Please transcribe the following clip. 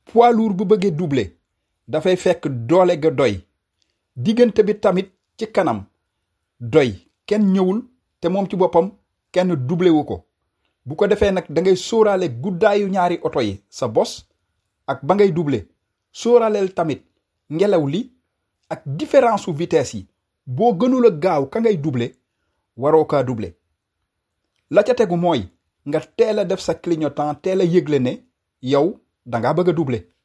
poids lourd bu bëggee doubler dafay fekk doole ga doy diggante bi tamit ci kanam doy kenn ñëwul te moom ci boppam kenn doublé wu ko bu ko defee nag da ngay sóoraale guddaayu ñaari oto yi sa bos ak ba ngay doublé sóoraaleel tamit ngelaw li ak différence su vitesse yi boo gënul a gaaw ka ngay doublé waroo kaa doublé la ca tegu mooy nga teel a def sa clignotant teel a yëgle ne yow da ngaa bëgg a doublé